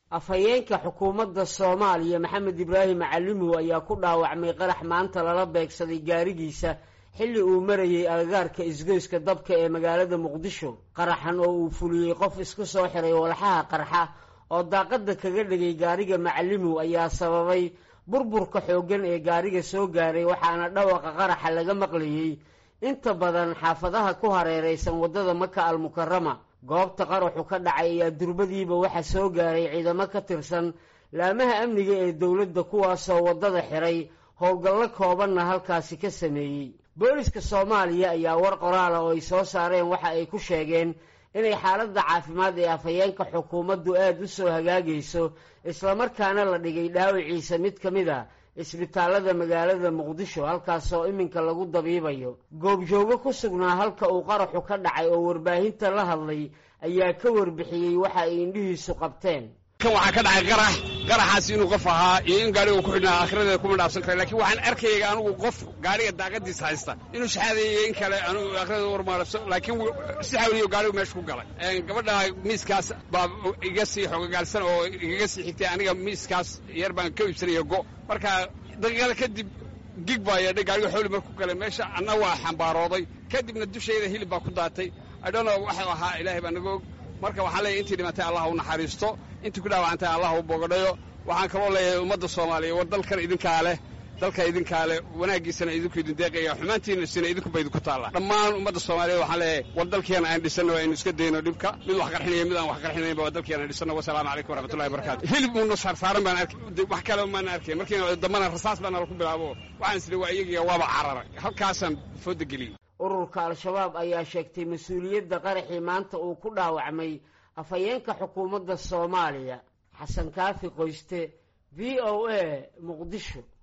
afhayeenka xukuumadda soomaaliya maxamed ibraahim macalimow ayaa ku dhaawacmay qarax maanta lala beegsaday gaarigiisa xilli uu marayey agagaarka isgoyska dabka ee magaalada muqdisho qaraxan oo uu fuliyey qof isku soo xiray walxaha qarxa oo daaqadda kaga dhigay gaariga macalimow ayaa sababay burburka xooggan ee gaariga soo gaaray waxaana dhawaqa qaraxa laga maqlayey inta badan xaafadaha ku hareeraysan waddada maka almukarama goobta qaraxu ka dhacay ayaa durbadiiba waxa soo gaaray ciidamo ka tirsan laamaha amniga ee dowladda kuwaasoo waddada xiray howlgallo koobanna halkaasi ka sameeyey booliska soomaaliya ayaa war qoraala oo ay soo saareen waxa ay ku sheegeen inay xaaladda caafimaad ee afhayeenka xukuumaddu aada u soo hagaagayso islamarkaana la dhigay dhaawiciisa mid ka mid a isbitaallada magaalada muqdisho halkaasoo iminka lagu dabiibayo goobjoogo ku sugnaa halka uu qaraxu ka dhacay oo warbaahinta la hadlay ayaa ka warbixiyey waxa ay indhihiisu qabteen kan waxaa ka dhacay qarax qaraxaas inuu qof ahaa iyo in gaariga ku xidhnaa aakhiradeeda kuma dhaafsan kara lakiin waxaan arkayay anugu qof gaariga daaqadiisa haysta inuu shaxaadayo in kale anugu aakhiradeeda warmaalabso laakiin si xawliyo gaarigu meesha ku galay gabadha miiskaas baa iga sii xogogaalsan oo igaga sii xigtay aniga miiskaas yar baan ka iibsanaya go marka daqiiqada kadib gig baa yeedhay gaariga xooli marku galay meesha anna waa xambaarooday kadibna dushayda hilib baa ku daatay adhono waxuu ahaa ilaahay baa naga og marka waxaan leeyahy intii dhimatay allah u naxariisto intii ku dhaawacantay allah u bogadhayo waxaan kaloo leeyahay ummadda soomaaliya war dalkan idinkaa leh dalka idinkaa leh wanaaggiisana idinku idin deeqaya xumaantiina sina idinkuba idinku taalla dhammaan ummadda soomaaliyeed waxaan leeyahay war dalkeena aan dhisanno aynu iska dayno dhibka mid wax qarxinaya mid aan wax qarxinaynba waa dalkeena aan dhisanno wasalaamu calaykum waraxmatullahi wabarakatu hilib uuna saarsaaran baan arkay wax kale maan arkay markiina dambana rasaas baa nala ku bilaabo waxaan isli waa iyagiya waaba cararay halkaasaan fooda geliyey ururka al-shabaab ayaa sheegtay mas-uuliyadda qaraxii maanta uu ku dhaawacmay afhayeenka xukuumadda soomaaliya xasan kaafi qoyste v o a muqdisho